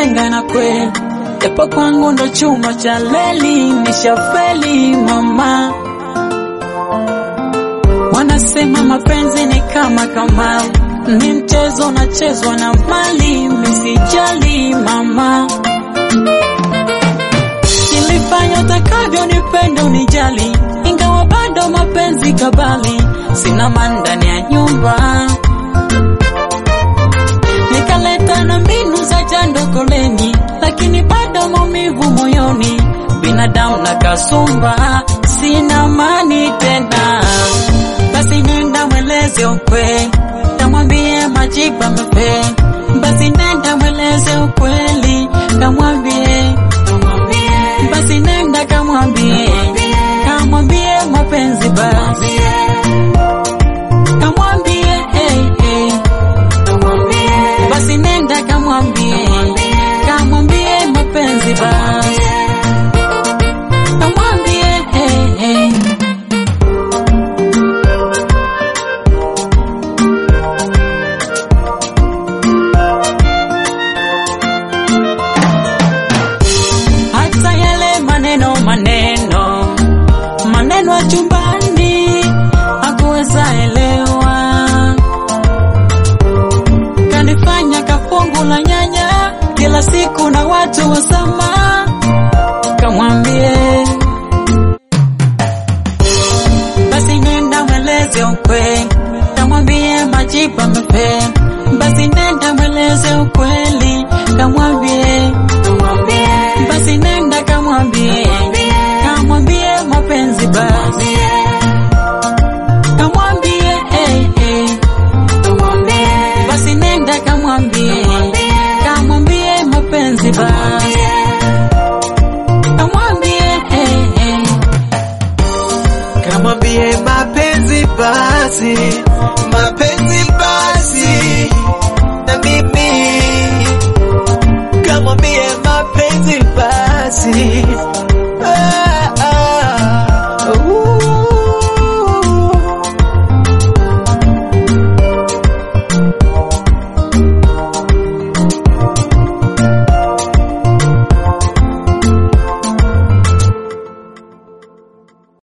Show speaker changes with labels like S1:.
S1: kupenda na kweli, japo kwangu ndo chuma cha leli, nishafeli mama. Wanasema mapenzi ni kama kamari, ni mchezo unachezwa na mali, misijali mama. Nilifanya utakavyo nipende unijali, ingawa bado mapenzi kabali, sina mani ndani ya nyumba. Nikaleta na mbinu za jando koleni, lakini bado maumivu moyoni, binadamu na kasumba, sina mani tena. Basi nenda mweleze ukweli, kamwambie majibu amefe. Basi nenda mweleze ukweli, kamwambie basi nenda kamwambie, kamwambie mapenzi basi, kamwambie hey, hey. Basi nenda kamwambie, kamwambie mapenzi basi, kamwambie hey, hey. hata yale maneno maneno maneno ya chumbani hakuweza elewa, kanifanya kafungu la nyanya kila siku na watu wasama, kamwambie basi nenda mweleze ukweli, kamwambie majibu amepe. Basi nenda mweleze ukweli, kamwambie basi nenda kamwambie, kamwambie mapenzi basi, kamwambie hey, hey. Basi nenda kamwambie, kamwambie mapenzi basi.